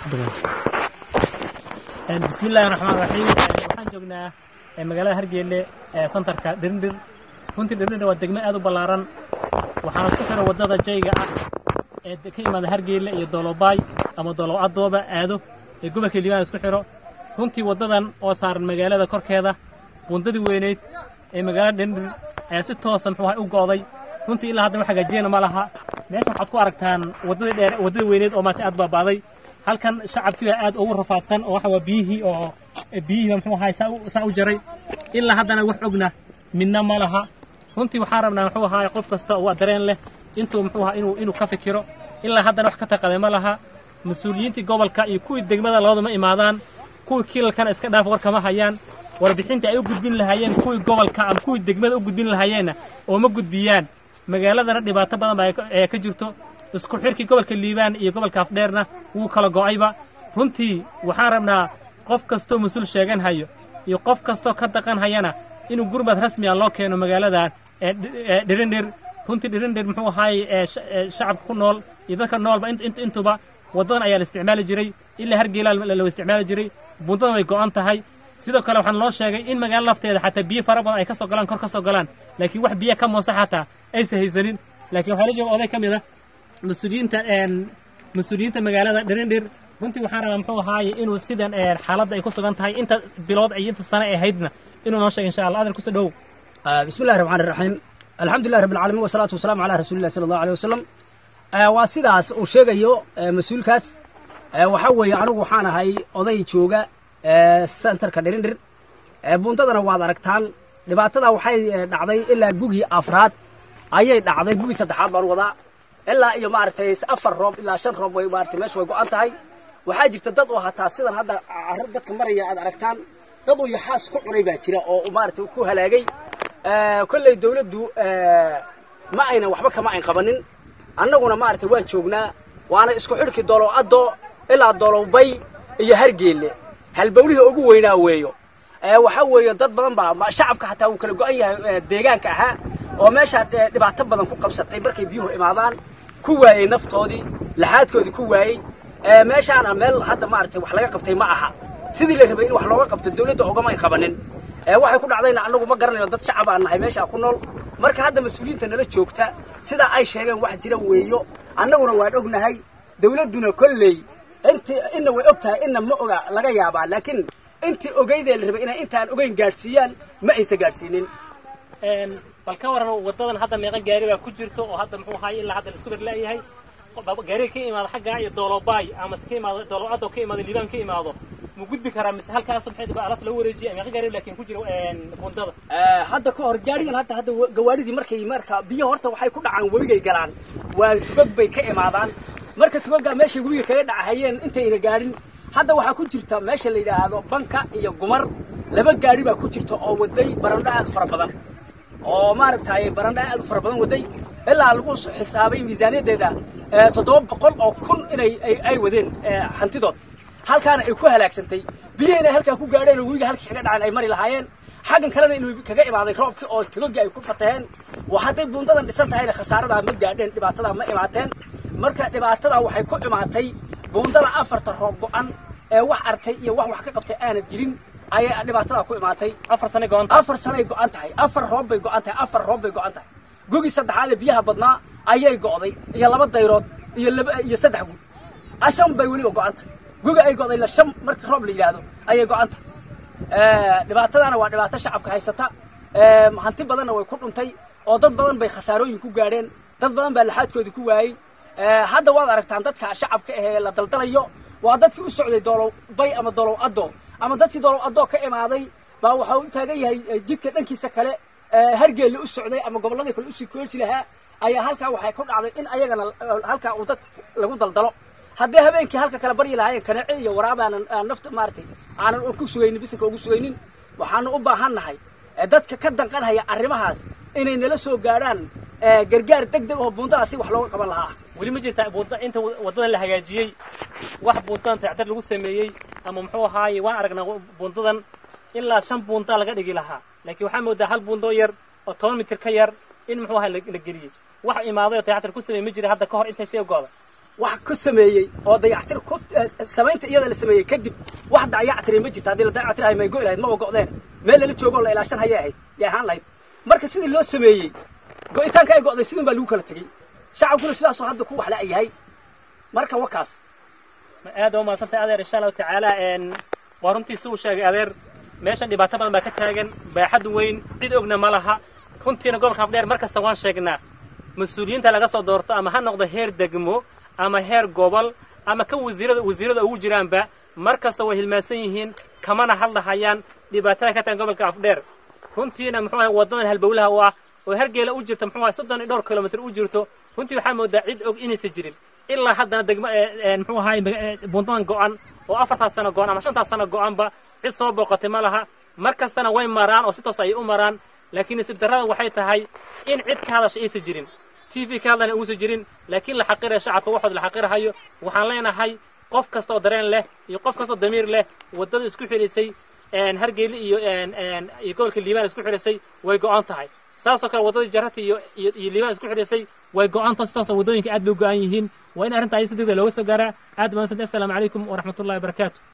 bismi illaahi raxmaan raxiim waxaan joognaa magaalada hargeelle ee santarka dhirndhir runtii dhirndhir waa degmo aad u ballaaran waxaana isku xira waddada jayga ah ee ka yimaada hargeelle iyo doolobaay ama doolow adooba aado ee gobolka liibaan isku xiro runtii waddadan oo saaran magaalada korkeeda bundadii weyneyd ee magaalada dhirndhir ayaa si toosa muxuu ahay u go'day runtii ilaa hadda wax hagaajiyana ma laha meesha waxaad ku aragtaan waddadii dheer waddadii weyneyd oo maanta aad baaba'day halkan shacabkii baa aad ugu rafaadsan oo waxa waa biyihii oo biyihii muxuu ahay saa u- saa u jaray ilaa haddana wax ogna midna ma laha runtii waxaan rabnaa muxuu ahaay qof kasta oo dareen leh intuu muxuu ahaa inuu inuu ka fikiro ilaa haddana wax ka taqaday ma laha mas-uuliyiintii gobolka iyo kuwii degmada labaduma imaadaan kuwii kilalkana iska dhaaf war kama hayaan warbixintii ay u gudbin lahaayeen kuwii gobolka ama kuwii degmada u gudbin lahaayeenna oo ma gudbiyaan magaaladana dhibaato badan baa ka- ee ka jirto isku xirkii gobolka liibaan iyo gobolka afdheerna wuu kala go'ayba runtii waxaan rabnaa qof kastoo mas-uul sheegan hayo iyo qof kastoo ka daqan hayana inuu gurmad rasmi ah loo keeno magaaladan ee dhi- ee dhirindhir runtii dhirindhir muxuu ahaay ee sha- ee shacabka ku nool iyo dadka noolba int- int- intuba waddadan ayaa la isticmaali jiray ilaa hargeelaa la la isticmaali jiray bundadan way go'an tahay sidoo kale waxaan loo sheegay in magaalo lafteeda xataa biyo fara badan ay ka soo galaan kor ka soo galaan laakiin wax biyo ka moosa xataa aysan haysanin laakiin waxaa la jooga oday ka mid ah mas-uuliyiinta een mas-uuliyiinta magaalada dhirindhir runtii waxaan rabaa muxuu ahaaye inuu sidan een xaaladda ay ku sugan tahay inta bilood iyo inta sano ay ahaydna inuu noo sheego insha allah adan kusoo dhowow آه، بسم الله الرحمن الرحيم الحمد لله رب العالمين والصلاة والسلام على رسول الله صلى الله عليه وسلم آه، waa sidaas uu sheegayo آه، mas-uulkaas آه، waxa weeye anigu waxaan ahay oday jooga آه، centerka dhirindhir آه، buuntadana waad aragtaan dhibaatada waxay آه، dhacday ilaa gugii afraad ayay dhacday gugii saddexaad baan wadaa ilaa iyo maaragtay afar roob ilaa shan roob way maaragtay meesha way go-an tahay waxaa jirta dad oo hataa sidan hadda carro dadka maraya aad aragtaan dad uu yaxaas ku cunay baa jira oo maaragtay ku halaagay آه، kolley dawladdu آه، ma aynan waxba kama ayn qabanin annaguna maaragtay waan joognaa waana isku xidhki doolow addo ilaa doolow bay iyo hargeelle halbowlihii ugu weynaa weeyo ee waxaa weeye dad badan baa ma- shacabka xataa wuu kala go-an yahay ee, deegaanka ahaa oo meeshaa ee, dhibaato badan ku qabsatay markay biyuhu imaadaan ku waayey naftoodii laxaadkoodii ku waayey ee, meeshaana meel hadda maaragtay wax laga qabtay ma aha sidii la rabay in wax looga qabto dawladda ogama ay qabanin ee waxay ku dhacdayna annagu ma garanayno dad shacab aan nahay meeshaa ku nool marka hadda mas-uuliyiinta nala joogta sidaa ay sheegeen wax jira weeyo annaguna waan ognahay dawladduna kolley intii inna way og tahay inna ma oga laga yaabaa laakiin intii ogeydee la rabay inay intaan ogeyn gaadhsiiyaan ma aysan gaadhsiinin een bal ka waran waddadan hadda meeqa gaari baa ku jirto oo hadda muxuu ahaay ilaa hadda la isku berla'yahay gaariga ka imaado xaggaa iyo doolobaay ama se ka imaado doolocaddo ka imaado liibaan ka imaado mu gudbi karaa mise halkaas maxay dhibaa alaabta lagu wareejiyay meeqa gaari laakiin ku jira een bundada Ee, hadda ka hor gaarigan hadda hadda wa- gawaadhidii markay marka biyo horta waxay ku dhacaan webigay galaan waa tugag bay ka imaadaan marka tugagaa meeshay webiga kaga dhacahayeen intayna gaadhin hadda waxaa ku jirta meesha la yidhaahdo banka iyo gumar laba gaari baa ku jirta oo waday barandho aad u fara badan oo maaragtay barandho aad u fara badan waday ilaa lagu s- xisaabay miisaaniyaddeeda ee, toddoba boqol oo kun inay ay- ay wadeen ee, hantidood halkaana ay ku halaagsantay biyo inay halkaa ku gaadheen oo webiga halkii kaga dhaceen ay mari lahaayeen xaggan kalena inuu kaga imaaday roobkii oo togagii ay ku fataheen waa hadday buundadan dhisan tahayna khasaaradaa ma gaadheen dhibaatadaa ma imaateen marka dhibaatadaa waxay ku imaatay buundada afarta roob go-an ee wax arkay iyo wax wax ka qabtay aanad jirin ayay dhibaatadaa ku imaatay afar sane go'an afar sanay go-an tahay afar roob bay go-an tahay afar roob bay go-an tahay gugii saddexaad ee biyaha badnaa ayay go'day iyo laba dayrood iyo laba iyo saddex gug ashan bay weliba go-an tahay guga ay go'day la shan marka roob la yidhaahdo ayay go-an tahay Ee, dhibaatadana waa dhibaato shacabka haysata Ee, hanti badanna way ku dhuntay oo dad badan bay khasaarooyin ku gaadheen dad badan baa laxaadkoodii ku waayey Ee, hadda waad aragtaan dadka shacabka ahee la daldalayo waa dadkii u socday doolow bay ama doolow addo ama dadkii doolow addo ka imaaday baa waxaa u taagan yahay eh, jidka dhankiisa kale ee, hargeelle u socday ama gobolladii kale usii koorji lahaa ayaa halkaa waxay ku dhacday in ayagana eh, halkaa uu dadka lagu daldalo haddii habeenkii halka kale baryi lahaayeen kanaace iyo waraab aanan aan nafta maaragtay aanan ku sugaynin bisinka ugu sugaynin waxaanu u baahan nahay ee dadka ka danqanhaya arrimahaas inay nala soo gaadhaan ee, gargaar deg deg oo buundadaasi wax looga qaban lahaa weli ma jirta buunda inta waddadan la hagaajiyey wax buundadan tacdar lagu sameeyey ama muxuu ahaaye waan aragnaa buundadan ilaa shan buunda laga dhigi lahaa laakiin waxaa moodaa hal buundo yar oo toban mitir ka yar in muxuu ahaa la la geliyey wax imaaday oo tayactar ku sameeyey ma jira hadda ka hor intay sii go'da wax ku sameeyey oo dayactir ku samaynta iyada la sameeyey kadib wax dayactire ma jirta haddii la dayactirahay may go'i lahayd ma go'deen meel lala joogo oo la ilaashan hayay ahayd yay ahaan lahayd marka sidii loo sameeyey go'itaanka ay go'day sidin baa lagu kala tegey shacabkuna sidaasuu hadda ku waxla yahay marka wakaas aad waa umahadsantay adeer insha allahu tacaala waa runtii si uu sheegay adeer meeshan dhibaato badan baa ka taagan baaxad weyn cid ogna ma laha runtiina gobolka afdheer mar kasta waan sheegnaa mas-uuliyiinta laga soo doorto ama ha noqdo heer degmo ama heer gobol ama ka wasiirada wasiirada ugu jiraanba mar kasta way hilmaansan yihiin kamana hadlahayaan dhibaatada ka taagan gobolka afdheer runtiina muxuu ahay waddadan halbowlaha u ah oo hargeela u jirta muxuu ahay soddon iyo dhowr kilomitr u jirto runtii waxaa moodaa cid og inaysan jirin ilaa haddana degmo muxuu ahay bundadan go'an oo afartaas sano go'an ama shantaas sano go'anba cid soo booqatay ma laha mar kastana way maraan oo si toos ayay u maraan laakiin nasiib darrada waxay tahay in cid ka hadasha aysan jirin t v ka hadlana uusan jirin laakiin la xaqiraya shacabka waxood la xaqirahayo waxaan leenahay qof kasta oo dareen leh iyo qof kasta oo damiir leh waddada isku xidhisay hargeyli iyo iyo gobolka liibaan isku xidhisay way go'an tahay saasoo kale waddadii jarrata iyo iyo liibaan isku xidhisay way go'an tahay si toosa waddooyinka aad bay u go'an yihiin waa in arrinta ay si degdeg looga soo gaaraa aad baan assalaamu calaykum waraxmatullahi wabarakaatu